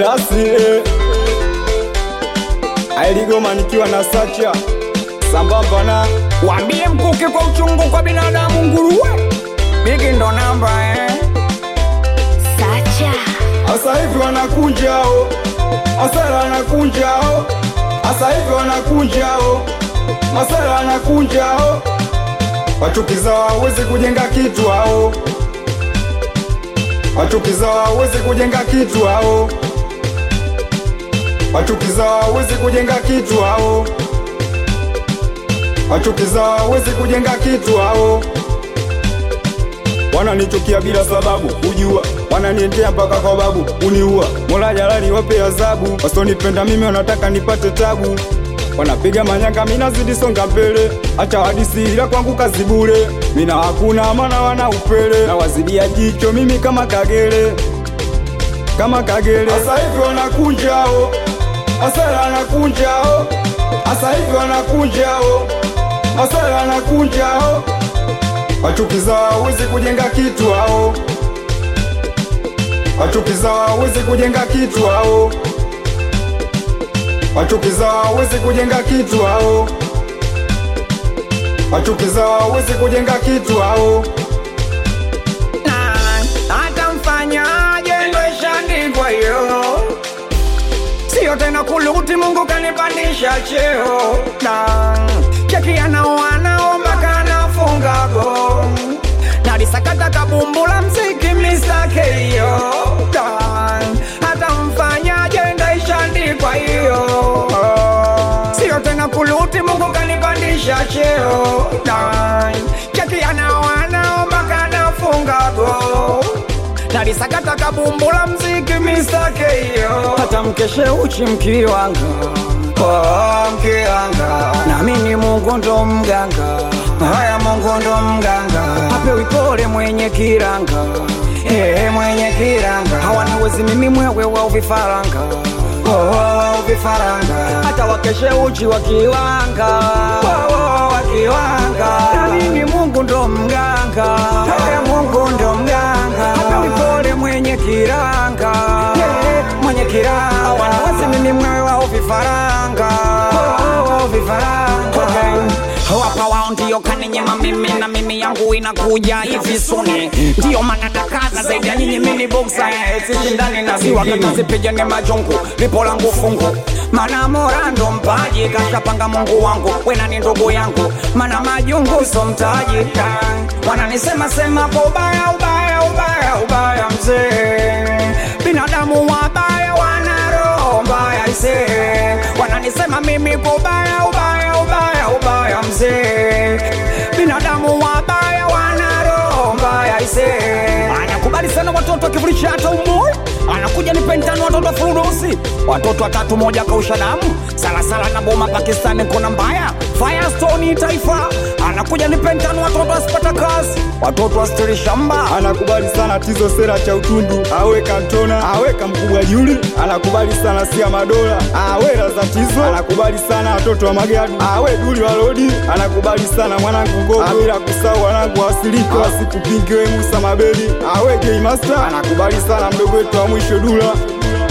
Dasi Ailigoma nikiwa na Sacha sambamba na Wambie mkuki kwa uchungu kwa binadamu nguruwe Bigi ndo namba eh Sacha Asa hivi wanakunjao Masara wanakunjao Asa hivi wanakunjao Masara wanakunjao Wachukiza hawezi kujenga kitu hao Wachukiza hawezi kujenga kitu hao Wachukiza hawezi kujenga kitu hao Wachukiza hawezi kujenga kitu hao wananichukia bila sababu kujua wananiendea mpaka kwa babu uniua mola jalali wape adhabu wasonipenda mimi wanataka nipate tabu wanapiga manyanga minazidi songa mbele acha hadisi ila kwangu kazi bure mina hakuna maana wana upele na wazidia jicho mimi kama kagere kama kagere asa hivi wanakunjao asara wanakunjao asa hivi wanakunjao asara wanakunjao wachukiza hawezi kujenga kitu hao wachukiza hawezi kujenga kitu hao wachukiza hawezi kujenga kitu hao wachukiza hawezi kujenga kitu hao Na hata mfanyaje ndo ishaandikwa hiyo Sio tena kuluti Mungu kanipandisha cheo Na cheki anao anaomba kanafunga go Nalisakata kabumbula mziki Mr. Keyo Na hata mfanyaje ndo ishaandikwa hiyo Sio tena kuluti Mungu kanipandisha cheo Na cheki anao anaomba kanafunga go nalisakata kabumbula mziki Mr. Keyo hata mkeshe uchi mkiwanga oh, mkiwanga namini Mungu ndo mganga haya Mungu ndo mganga apewi pole mwenye kiranga hey, mwenye kiranga hawaniwezi mimi mwewe wa vifaranga oh, vifaranga hata wakeshe uchi wakiwanga oh, oh, wakiwanga namini Mungu ndo mganga haya Mungu ndo mganga apewi pole mwenye kiranga hey, mwenye kiranga wanawasi mimi mwewe wa vifaranga oh, oh, vifaranga okay. wapa wao ndio kaninyima mimi na mimi yangu inakuja hivi suni ndio maana nakaza zaidi ya nyinyi mini boksa sishindani na ziwa katazipigane majungu lipo langu fungu mana morando mpaji kashapanga mungu wangu wena ni ndugu yangu mana majungu so mtaji wananisema sema kwa ubaya ubaya ubaya ubaya mzee binadamu wabaya wana roho mbaya ise wananisema mimi kwa ubaya ubaya ubaya ubaya mzee binadamu wabaya wana roho mbaya ise anakubali sana watoto wakivulisha hata umoja anakuja ni pentano watoto furudusi watoto watatu moja kausha damu salasala na boma pakistani kona mbaya firestone taifa anakuja ni pentano watoto wasipata kazi watoto wastiri shamba anakubali sana tizo sera cha utundu awe kantona awe kamkubwa juli anakubali sana sia madola awe raza tizo anakubali sana watoto wa magadu awe duli wa lodi anakubali sana mwanangu gogo bila kusahau wanangu wasiliko wasikupingiwe musa mabeli awe gay master anakubali sana mdogo wetu wa mwisho dula